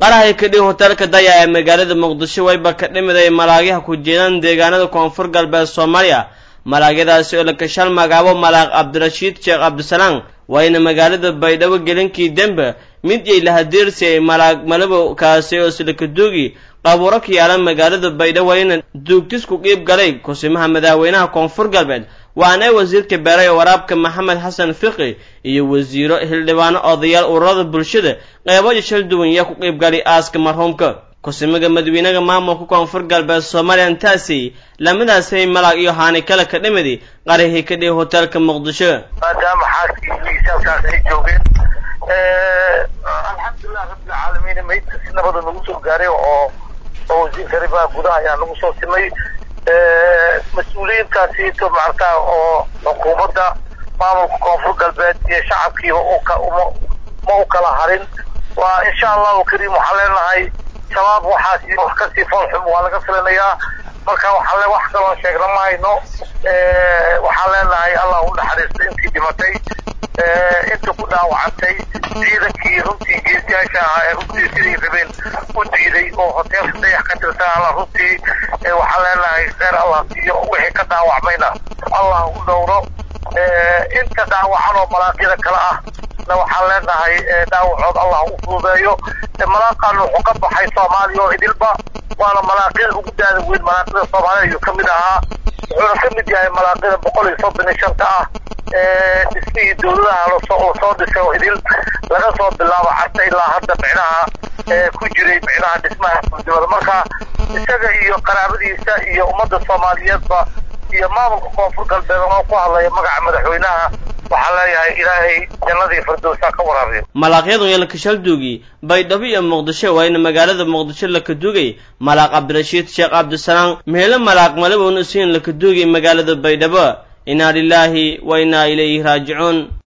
qarahay kadhii hoteelka daya ee magaalada muqdisho wayba ka dhimiday malaagyaha ku jeedaan deegaanada koonfur galbeed soomaaliya malaagyadaasi oo la kashaal magaabo malaaq cabdirashiid sheekh cabdisalaam waayna magaalada baydhabo gelinkii dembe mid yay lahadiirsi ay malaag malabow kaasi oo silakaduugi qabuuro ka yaalan magaalada baydhabo wayna duugtis ku qiib galay kusimaha madaxweynaha koonfur galbeed waana wasiirka beeray waraabka maxamed xasan fiqi iyo wasiiro xildhibaano odayaal ururada bulshada qeybo shal duwan yaa ku qiib galay aaska marhuumka kusimaga madaxweynaha maamulka koonfur galbeed soomaaliya intaasi lamadaasay malaag iyo haani kale ka dhimidi qarihii ka dhihi hoteelka muqdisho maadaama xaaskii halkaas ay joogeen alxamdulilah rabbilcaalamiin maydka si nabada nagu soo gaaray oo oo wasiirka arrimaha gudaha ayaa nagu soo simay mas-uuliyiintaasi to maartaa oo xukuumadda maamulka koonfur galbeed iyo shacabkiiba ma u kala harin waa insha allahu kariim waxaan leenahay shabaab waxaasi wax kasii foolxum waa laga filanayaa marka waxaa wax kaloo sheegna ma hayno waxaan leenahay allah u naxariisto intii dhimatay inta ku dhaawacantay ciidankii runtii geesiyaasha ahaa ee runtii siday rabeen u diiday oo hoteelka dayax ka tirsan alla runtii waxaan leenahay kheyr allah siiyo wixii ka dhaawacmayna allah u dhowro inta dhaawacan oo malaaqyada kale ah na waxaan leenahay dhaawacood allah u fududeeyo malaaqan wuxuu ka baxay soomaaliya oo idilba waana malaaqyada ugu daada weyn malaaqyada soomaaliya ayuu ka mid ahaa wuxuuna ka mid yahay malaaqyada boqol iyo soddon iyo shanta ah dhismihii dowladaha lasoo lasoo dhisay oo idil laga soo bilaabo carta ilaa hadda micnaha ku jiray micnaha dhismaha dowladnimada marka isaga iyo qaraabadiisa iyo ummadda soomaaliyeedba iyo maamulka koonfur galbeed oo ku hadlaya magaca madaxweynaha waxaan leeyahay ilaahay jannadii firdowsa ka waraabiyo malaaqyadu iyo lakashalduugi baydhabo iyo muqdisho waayna magaalada muqdisho lakaduugay malaaq cabdirashiid sheekh cabdisalaam meelo malaaq malabowna siin lakaduugay magaalada baydhabo inaa lilaahi wa inaa ilayhi raajicuun